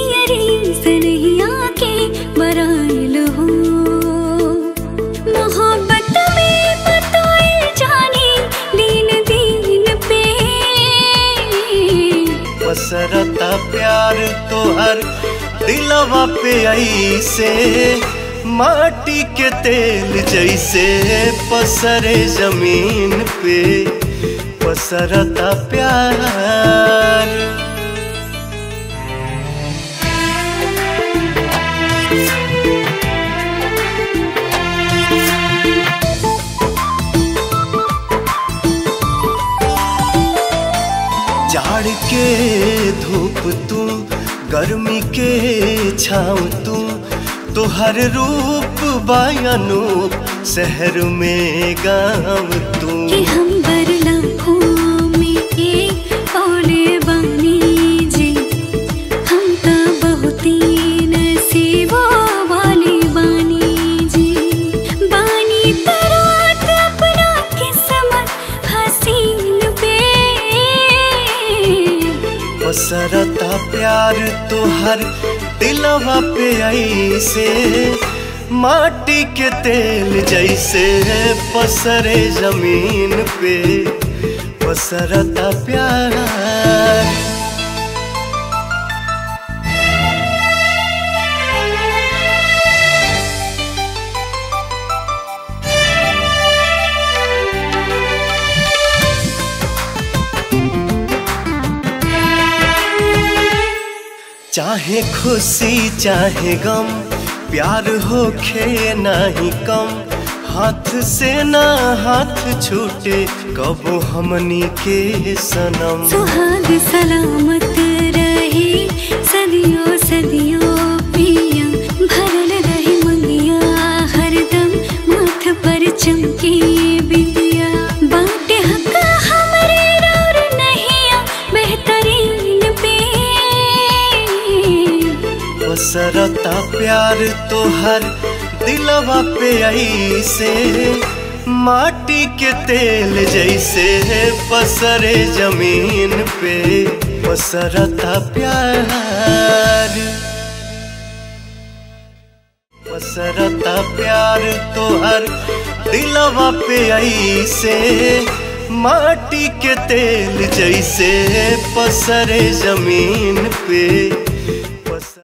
दियरी सनहिया के बराइल हो मोहब्बत में बताए जाने दिन दिन पे पसरता प्यार तोहर दिलवा पे ऐसे माटी के तेल जैसे पसरे जमीन पे पसरता प्यार जाड़ के धूप तू गर्मी के छाँव तू तोहर रूप बायनूप शहर में गाँव तू कि हम बरलाखों में एक कौले बानी जी हम तो बहुत ही नसीबों वाले बानी जी बानी तरात अपना किस्मत हसीन पे पसरता प्यार तोहर दिलवा पे ऐसे माटी के तेल जैसे पसरे जमीन पे पसरता प्यार चाहे खुशी चाहे गम प्यार होखे नाही कम हाथ से ना हाथ छूटे कबो हमनी के सनम सुहाग सलामत रहे सदियों सदियों पिया भरल रहे मंगिया हरदम माथ पर चमके बिंदिया बाटे हक हमरे और नहिया बेहतरीन पे पसरता प्यार तोहर दिलवा पे ऐसे माटी के तेल जैसे पसरे जमीन पे पसरता प्यार पसरता प्यार तोहर दिलवा पे ऐसे माटी के तेल जैसे पसरे जमीन पे